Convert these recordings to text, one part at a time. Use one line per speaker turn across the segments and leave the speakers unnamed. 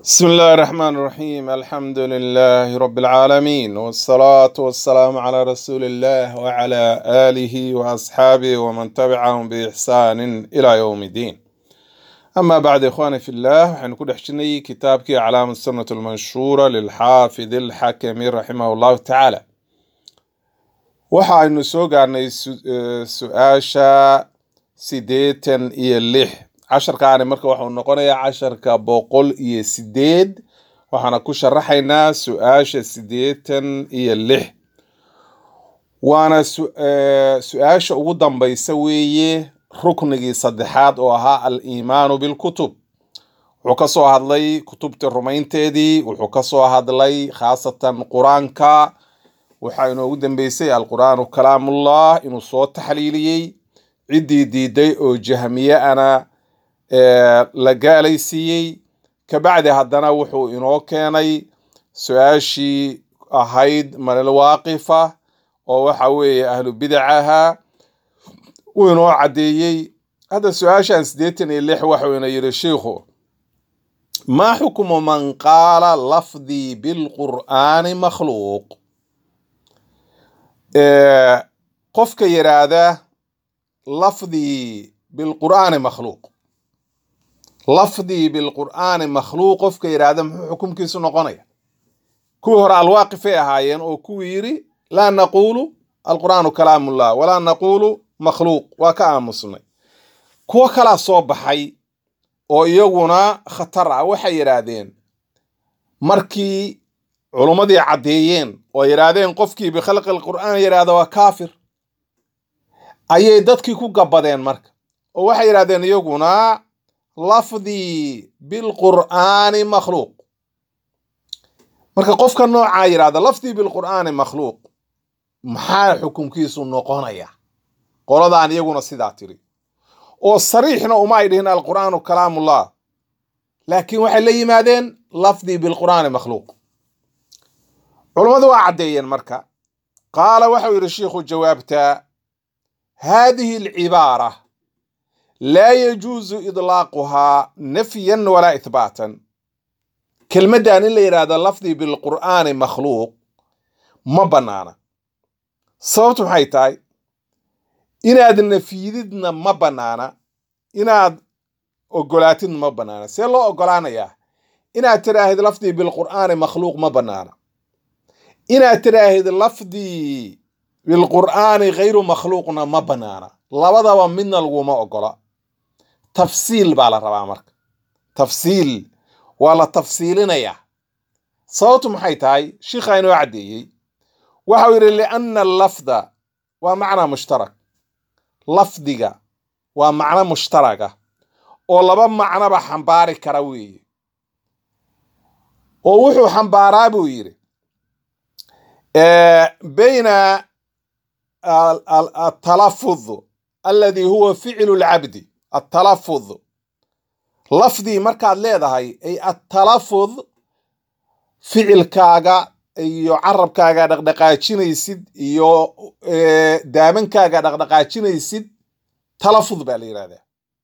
بسم الله الرحمن الرحيم الحمد لله رب العالمين والصلاة والسلام على رسول الله وعلى آله وأصحابه ومن تبعهم بإحسان إلى يوم الدين أما بعد إخواني في الله حنكون حشني كتابك أعلام السنة المنشورة للحافظ الحكم رحمه الله تعالى waxaaynu soo gaarnay su- eh, su-aasha sideetan iyo lix casharkaani marka waxuu noqonayaa casharka boqol iyo sideed waxaana ku sharaxaynaa su-aasha sideetan iyo lix waana su- eh, su-aasha ugu dambaysa weeye ruknigii saddexaad oo ahaa al-iimaanu bilkutub wuxuu ka soo hadlay kutubta rumaynteedii wuxuu ka soo hadlay khaasatan qur-aanka waxaa inoogu dambeysay alqur'aanu kalaamullah inuu soo taxliiliyey ciddii diiday oo jahmiye ana ee, la gaalaysiiyey kabacdi haddana wuxuu inoo keenay su-aashii ahayd malwaaqifa oo waxa weeye ahlu bidacaha uu inoo caddeeyey hadda su-aashan siddeetan iyo lix waxuu ina yidhi shiikhu maa xukmu man qaala lafdii bilqur'aani makhluuq ee, qofka yiraahda lafdii bilqur'aani makhluuq lafdii bilqur'aani makhluuq qofka yiraahda muxuu xukumkiisu noqonaya kuwii hore alwaaqifay ahaayeen oo kuwii yiri laa naquulu alqur'aanu kalaamullah walaa naquulu makhluuq waa ka aamusnay kuwo kalaa soo baxay oo iyaguna khatar ah waxay yidhaahdeen markii culummadii caddeeyeen oo yidhaahdeen qofkii bikhalqi alqur'aan yidhaahda waa kaafir ayay dadkii ku gabbadeen marka oo waxay yidhahdeen iyaguna lafdii bilqur'aani makhluuq marka qofka noocaa yidhahda lafdii bilqur'aani makhluuq maxaa xukunkiisu noqonaya qoladaan iyaguna sidaa tiri oo sariixna uma ay dhihin alqur'aanu kalaamullah laakiin waxay la yimaadeen lafdii bilqur'aani makhluuq culummadu waa caddeeyeen marka qaala waxau yidhi shiikhu jawaabta haadihi alcibaara laa yajuusu idlaaquhaa nafyan walaa ithbaatan kelmaddan in la yidhaahdo lafdii bilqur'aani makhluuq ma bannaana sababtu maxay tahay inaad nafyididna ma bannaana inaad ogolaatidna ma bannaana see loo ogolaanayaa inaad tidhaahid lafdii bilqur'aani makhluuq ma bannaana inaad tidhaahid lafdii bilqur'aani ghayru makhluuqna ma bannaana labadaba midna laguma ogola tafsiil baa la rabaa marka tafsiil waa la tafsiilinayaa sababtu maxay tahay shiikhaa inoo caddeeyey waxau yidhi lianna allafda waa macnaa mushtarak lafdiga waa macno mushtaraga oo laba macnoba xambaari kara weeye oo wuxuu xambaaraa buu yidhi آه، بين ال- ال- التلفظ الذي هو فعل العبد التلفظ لفظي مركاد leedahay ay التلفظ ficilkaaga iyo carabkaaga dhaqdhaqaajinaysid iyo ee, daamankaaga dhaqdhaqaajinaysid talafud baa la yidhahdaa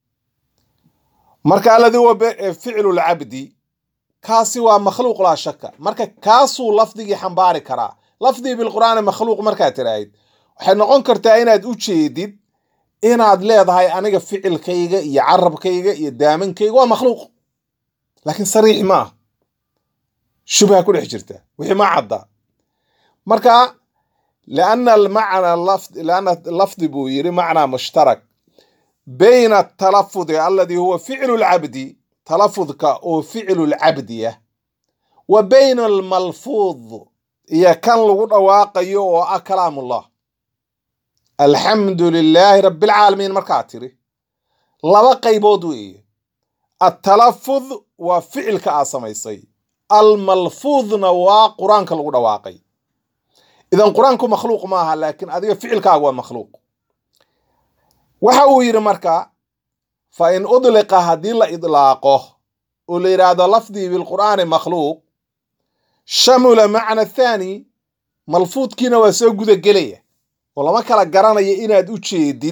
marka alladii huwa be- ee, ficlu lcabdi kaasi waa makhluuq laa shaka marka kaasuu lafdigii xambaari karaa lafdii bilqur'aani makhluuq markaad tiraahid waxay noqon kartaa inaad u jeedid inaad leedahay aniga ficilkayga iyo carabkayga iyo daamankayga waa makhluuq laakiin sariix ma ah shubha ku dhex jirta wixii ma cadda marka lianna almacna lafd lianna lafdi buu yiri macnaa mushtarak bayna atalafudi alladii huwa ficlu lcabdi talafudka oo ficlu lcabdiya wa bayna almalfuud iyo kan lagu dhawaaqayo oo ah kalaamullah alxamdu lilaahi rabbilcaalamiin markaa tiri laba qaybood weeye atalafud waa ficilka aa samaysay almalfuudna waa qur-aanka lagu dhawaaqay idan qur-aanku makhluuq maaha laakiin adiga ficilkaaga waa makhluuq waxa uu yidhi marka fa in udliqa haddii la idlaaqo oo la yidhaahdo lafdii bilqur'aani makhluuq shamula macna thaani malfuudkiina waa soo guda gelaya oo lama kala garanayo inaad u jeedid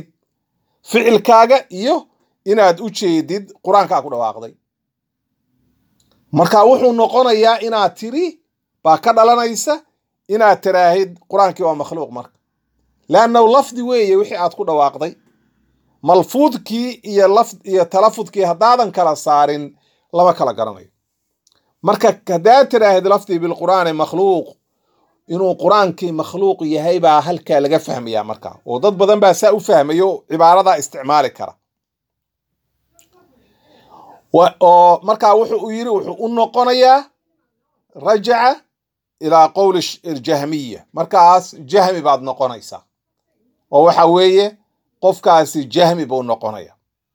ficilkaaga iyo inaad u jeedid qur-aankaa ku dhawaaqday marka wuxuu noqonayaa inaad tiri baa ka dhalanaysa inaad tiraahid qur-aankii waa makhluuq marka leannahu lafdi weeye wixii aad ku dhawaaqday malfuudkii iyo laf iyo talafudkii haddaadan kala saarin lama kala garanayo marka haddaad tiraahid lafdii bilqur'aani makhluuq inuu qur-aankii makhluuq yahay baa halkaa laga fahmayaa marka oo dad badan baa saa u fahmayo cibaaradaa isticmaali kara oo markaa wuxuu u yiri wuxuu u noqonayaa rajaca ilaa qowli jahmiya markaas jahmi baad noqonaysaa oo waxa weeye qofkaasi jahmi buu noqonaya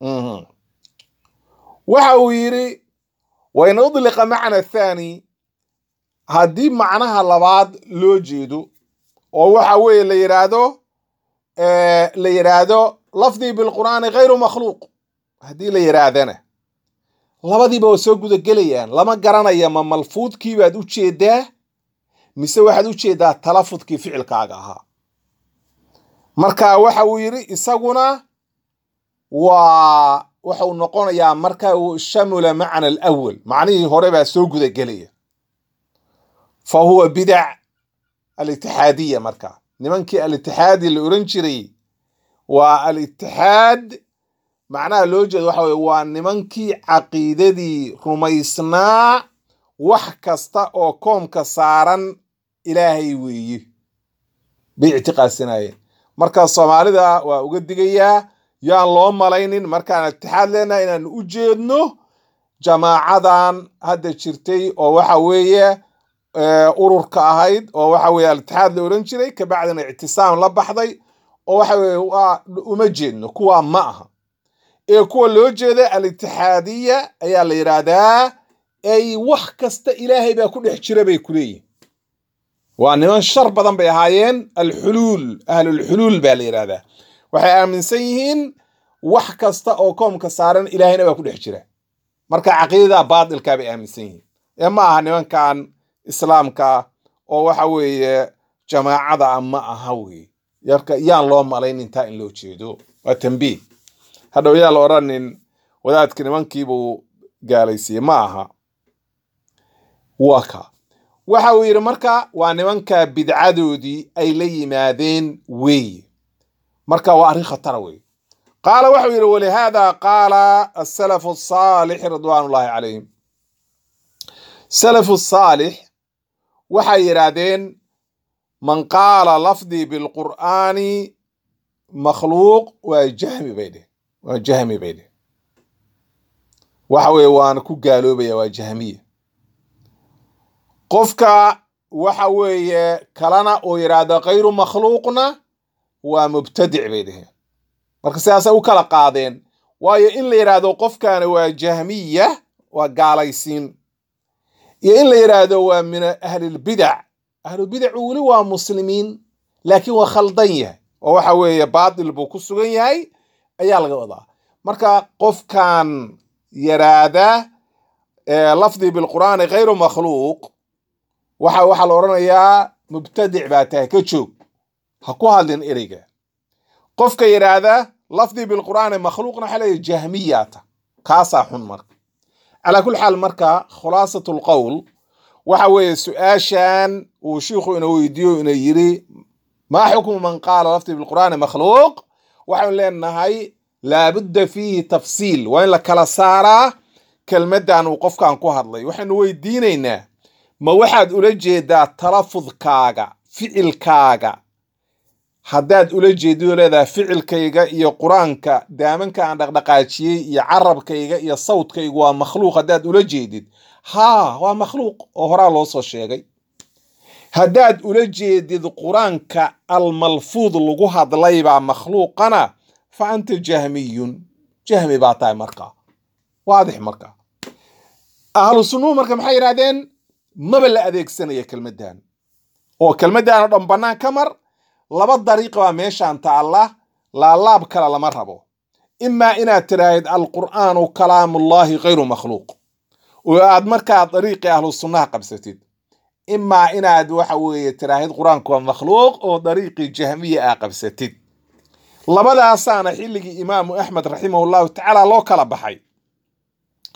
waxa uu yidhi wain udliqa macna athani haddii macnaha labaad loo jeedo oo waxa weeye la yidhaahdo la yidhaahdo lafdii bilqur'aani ghayru makhluuq haddii la yidhaahdana labadiiba waa soo gudagelayaan lama garanaya ma malfuudkii baad u jeedaa mise waxaad u jeedaa talafudkii ficilkaaga ahaa marka waxa uu yidhi isaguna waa waxau noqonayaa marka uu shamula macna alawal macnihii hore baa soo gudagelaya fa huwa bidac alitixaadiya marka nimankii alitixaadi la oran jiray waa alitixaad macnaha loo jeeda waxa weye waa nimankii caqiidadii rumaysnaa wax kasta oo koomka saaran ilaahay weeye bay ictiqaadsanayeen marka soomaalida waa uga digayaa yaan loo malaynin markaan itixaad leenahay inaan u jeedno jamaacadan hadda jirtay oo waxa weeye ururka ahayd oo waxa weye alitixaad la oran jiray kabacdina ictisaam la baxday oo waxa weye waa uma jeedno kuwaa ma aha ee kuwa loo jeeda alitixaadiya ayaa la yidhaahdaa ay wax kasta ilaahay baa ku dhex jira bay ku leeyihin waa niman shar badan bay ahaayeen alxuluul ahlulxuluul baa la yidhahdaa waxay aaminsan yihiin wax kasta oo koomka saaran ilaahayna baa ku dhex jira marka caqiidada baatilkaa bay aaminsan yihiin ee ma aha nimankan islaamka oo waxa weeye jamaacada a ma aha wey yarka yaan loo malayn intaa in loo jeedo waa tambiih hadhow yaan la odhanin wadaadka nimankiibuu gaalaysiiyey ma aha waa ka waxa uu yidhi marka waa nimanka bidcadoodii ay la yimaadeen weeye marka waa arrin khatara weeye qaala waxau yidhi walihaada qaala asalafu asaalix ridwaan ullahi calayhim salafu saalix waxay yidhaahdeen man qaala lafdii bilqur'aani makhluuq waa jahmi bay dheh waa jahmi bay dheh waxa weeye waana ku gaaloobaya waa jahmiya qofka waxa weeye kalena uu yidhaahdo khayru makhluuqna waa mubtadic bay dheheen marka sidaasay u kala qaadeen waayo in la yidhaahdo qofkana waa jahmiya waa gaalaysiin iyo in la yidhaahdo waa min ahlilbidac ahlulbidacu weli waa muslimiin laakiin waa khaldan yahay oo waxa weeye baatil buu ku sugan yahay ayaa laga wadaa marka qofkan yaraada lafdii bilqur'aani khayru makhluuq waxa waxaa la odhanayaa mubtadic baa tahay ka joog ha ku hadlin ereyga qofka yidhaahda lafdii bilqur'aani makhluuqna waxaa leeyahy jahmiyaata kaasaa xun marka calaa kulli xaal marka khulaasatu lqowl waxa weeye su-aashan uu shiikhu ina weydiiyo ina yiri maa xukmu man qaala lafdii bilqur'aani makhluuq waxaynu leenahay laabudda fiihi tafsiil waa in la kala saaraa kelmaddan uu qofkan ku hadlay waxaynu weydiinaynaa ma waxaad ula jeedaa talafudkaaga ficilkaaga haddaad ula jeedidoo leedahay ficilkayga iyo qur-aanka daamanka aan dhaqdhaqaajiyey iyo carabkayga iyo sawdkaygu waa makhluuq haddaad ula jeedid haa waa makhluuq oo horaa loo soo sheegay haddaad ula jeedid qur-aanka almalfuud lagu hadlaybaa makhluuqana fa anta jahmiyun jahmi baa tahay markaa waadix markaa ahlu sunnuhu marka maxay yidhahdeen maba la adeegsanaya kelmaddan oo kelmaddan oo dhan bannaan ka mar laba dariiq baa meeshaan taalla laalaab kale lama rabo imaa inaad tiraahid alqur'aanu kalaamullaahi khayru makhluuq oo aad markaa dariiqii ahlu sunnaha qabsatid imaa inaad waxa weeye tiraahid qur-aanku waa makhluuq oo dariiqii jahmiya aa qabsatid labadaasaana xilligii imaamu axmed raximahullahu tacaala loo kala baxay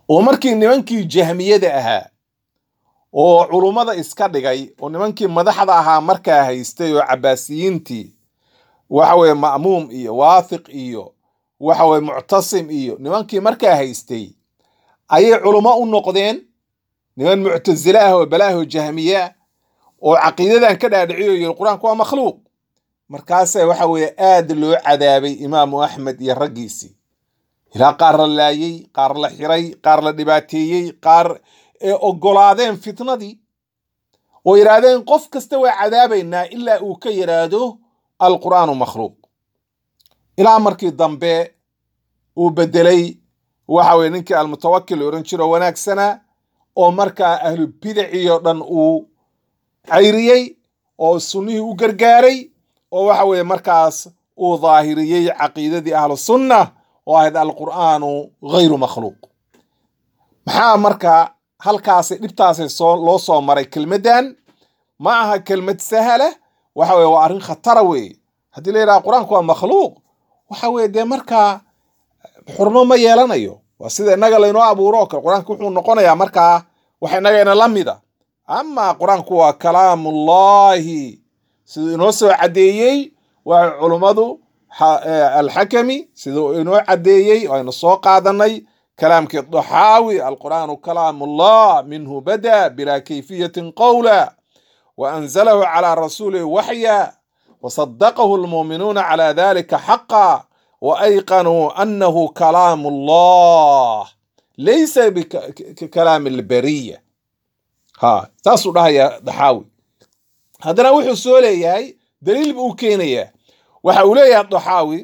oo markii nimankii jahmiyada ahaa oo culummada iska dhigay oo nimankii madaxda ahaa markaa haystay oo cabaasiyiintii waxa weye ma'muum iyo waathiq iyo waxa weye muctasim iyo nimankii markaa haystay ayay culummo u noqdeen niman muctasile ah oo balaaho jahmiye ah oo caqiidadan ka dhaadhiciyo yiri qur-aanku waa makhluuq markaasa waxa weeye aad loo cadaabay imaamu axmed iyo raggiisii ilaa qaar la laayey qaar la xiray qaar la dhibaateeyey qaar ee oggolaadeen fitnadii oo yidhaahdeen qof kasta waa cadaabaynaa ilaa uu ka yidhaahdo alqur'aanu makhluuq ilaa markii dambe uu bedelay waxa weye ninkii almutawakil la odhan jiro wanaagsanaa oo markaa ahlu bidacii oo dhan uu cayriyey oo sunnihii u gargaaray oo waxa weeye markaas uu daahiriyey caqiidadii ahlu sunna oo ahayd alqur'aanu ghayru makhluuq maxaa marka halkaasi dhibtaasi soo loo soo maray kelmaddan ma aha kelmad sahala waxa weye waa arrin khatara weeye haddii la yidhaha qur-aanku waa makhluuq waxa weye dee markaa xurmo ma yeelanayo waa sida innaga laynoo abuuro oo kale qur-aanku wuxuu noqonayaa markaa wax innagayna la mida ama qur-aanku waa kalaamullahi siduu inoo soo caddeeyey waa culummadu alxakami siduu inoo caddeeyey aynu soo qaadanay kalaamkii daxaawi alqur'aanu kalaamullah minhu bada bilaa kayfiyatin qowla wa anzalahu calaa rasuulihi waxya wasadaqahu almuuminuuna calaa dalika xaqa waayqanuu annahu kalaamu llah laysa bikalaami albariya ha saasuu dhahaya daxaawi haddana wuxuu soo leeyahay daliil buu u keenayaa waxa uu leeyahay daxaawi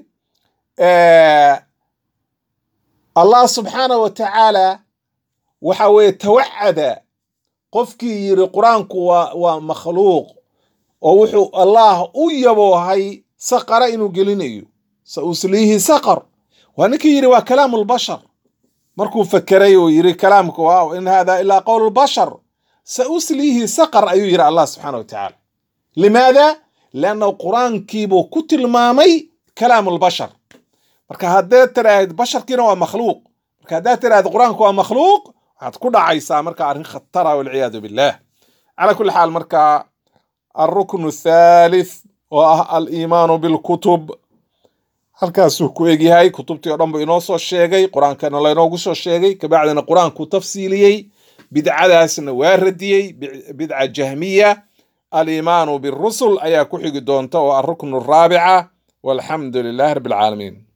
allah subxaanah wa tacaala waxa weeye tawacada qofkii yiri qur-aanku waa waa makhluuq oo wuxuu allah u yaboohay saqara inuu gelinayo sa usliihi saqar waa ninkii yidhi waa kalaamu lbashar markuu fakeray oo yidhi kalaamku waa in hada ilaa qowl lbashar sa usliihi saqar ayuu yidhi allah subxaana wa tacaala limaada lianna qur-aankiibuu ku tilmaamay kalaamu lbashar marka haddaad tiraahid basharkiina waa makhluuq marka haddaad tiraahid qur-aanku waa makhluuq waxaad ku dhacaysaa marka arrin khatara walciyaadu billah calaa kulli xaal marka alruknu thalith oo ah aliimaanu bilkutub halkaasuu ku egyahay kutubtii oo dhan buu inoo soo sheegay qur-aankana laynoogu soo sheegay kabacdina qur-aanku tafsiiliyey bidcadaasna waa radiyey bidca jahmiya aliimaanu birusul ayaa ku xigi doonta oo alruknu araabica walxamdu lilahi rabbi alcaalamiin